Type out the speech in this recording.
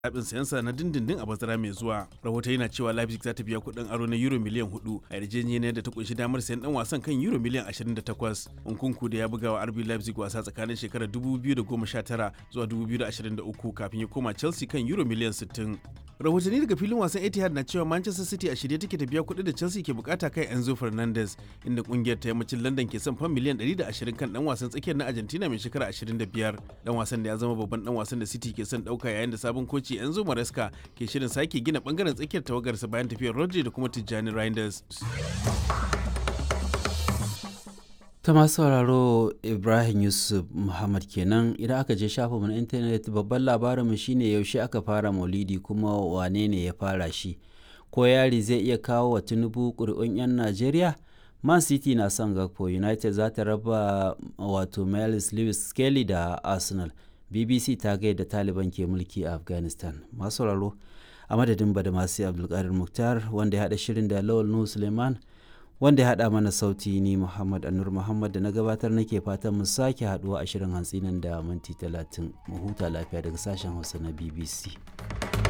zaɓin sayansa na dindindin a bazara mai zuwa rahoton yana cewa leipzig za ta biya kuɗin aro na euro miliyan hudu a yarjejeniyar da ta kunshi damar sayan dan wasan kan euro miliyan 28 unkunku da ya buga wa rb leipzig wasa tsakanin shekarar 2019 zuwa 2023 kafin ya koma chelsea kan euro miliyan 60 rahotanni daga filin wasan etihad na cewa manchester city a shirye take ta biya kuɗi da chelsea ke bukata kai enzo fernandez inda kungiyar ta yammacin london ke son fan miliyan 120 kan dan wasan tsakiyar na argentina mai shekara 25 dan wasan da ya zama babban dan wasan da city ke son dauka yayin da sabon koci enzo maresca ke shirin sake gina bangaren tsakiyar tawagarsa bayan tafiyar rodri da kuma tijjani reinders ta masu sauraro ibrahim yusuf muhammad kenan idan aka je shafinmu na intanet babban labarinmu shine yaushe aka fara maulidi kuma wane ne ya fara shi ko yari zai iya kawo wa tinubu ƙuri'un 'yan najeriya man city na son gakpo united za ta raba wato miles lewis skelly da arsenal bbc ta gaida taliban ke mulki a afghanistan masu sauraro a madadin badamasi abdulkadir muktar wanda ya haɗa shirin da lawal nuhu suleiman wanda ya haɗa mana sauti ni Muhammad Anur Muhammad da na gabatar nake fatan mu sake haɗuwa a shirin hantsi nan da minti talatin mu huta lafiya daga sashen Hausa na BBC.